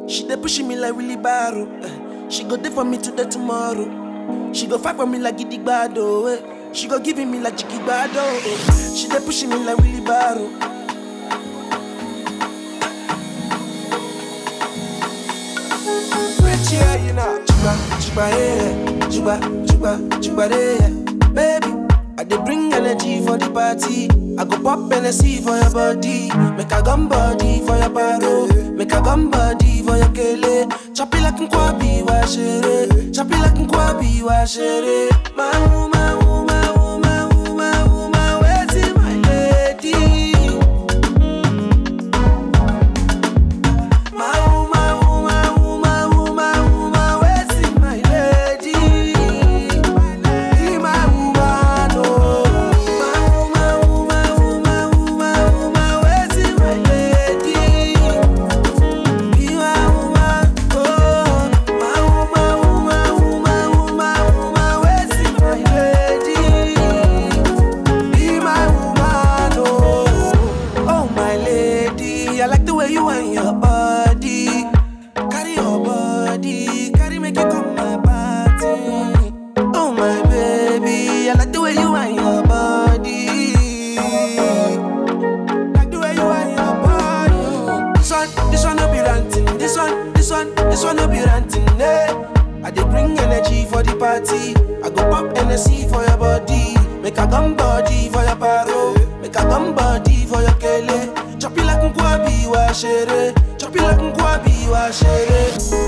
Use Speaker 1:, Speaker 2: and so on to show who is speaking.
Speaker 1: She dey pushing me like Willy Barrow. eh. She go there for me today tomorrow. She go fight for me like Giddy Gbado. eh. She go giving me like Chicky Gbado. eh. She dey pushing me like Willy Barrow. Rich yeah, you know. Chuba, chuba, yeah. Chuba, chuba, chuba, yeah. Baby, I dey bring energy for the party. I go pop Hennessy for your body. Make a gum body for your paro. Make a gum body for your kele. Chop it like nkwabi wa shere. Chop it like nkwabi wa shere. My woman, woman, woman, woman, woman, where's my lady? My woman, woman, woman, woman, woman, where's my lady? Be my woman, oh. My woman, woman, woman, woman, woman, where's my lady? Be my woman, oh. My woman, woman, woman, woman, woman, where's my lady? Be my woman, oh. Oh, my lady, I like the way you and your body. Carry your body, carry make it come my party. Oh, my baby, I like the way you and your body. Like the way you and your body. This one, this one no be ranting. This one, this one, this one no be ranting. Eh. I dey bring energy for the party. I go pop energy for your body. Make a gum body for your paro. Make a gum body for your kele. Chop it like nkwabi wa shere. Chop it like nkwabi wa shere.